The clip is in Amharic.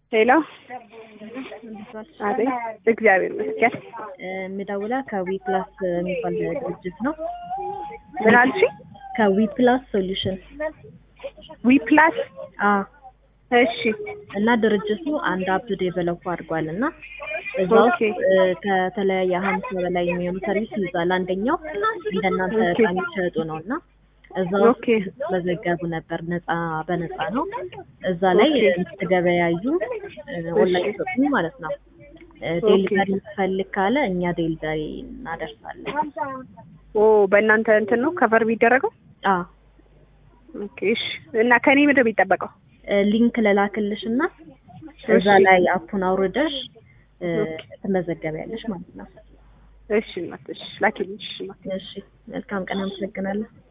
ሄሎ አቤት፣ እግዚአብሔር ይመስገን። የምደውላ ከዊ ፕላስ የሚባል ድርጅት ነው። ምን አልሽኝ? ከዊ ፕላስ ሶሉሽን ዊ ፕላስ አ እሺ፣ እና ድርጅቱ አንድ አፕ ዴቨሎፕ አድርጓል እና እዛ ውስጥ ኦኬ። እ፣ ከተለያየ ሀምሳ በላይ የሚሆኑ ሰርቪስ ይይዛል። አንደኛው እንደናንተ ኦኬ። ዕቃ የሚሸጡ ነው እና እዛ ውስጥ ኦኬ መዘገቡ ነበር። ነፃ በነፃ ነው። እዛ ላይ ኦኬ። የምትገበያዩ ኦንላይን ሾፒንግ ማለት ነው። ዴሊቨሪ ፈልግ ካለ እኛ ዴሊቨሪ እናደርሳለን። ኦ በእናንተ እንትን ነው ከቨር የሚደረገው? አ ኦኬ እሺ። እና ከኔ ምንድን ነው የሚጠበቀው? ሊንክ ልላክልሽ እና እዛ እሺ። ላይ አፑን አውርደሽ እ፣ ኦኬ። ትመዘገቢያለሽ ማለት ነው። እሺ እናት፣ እሺ ላኪልኝ። እሺ እናት። እሺ መልካም ቀን፣ አመሰግናለሁ።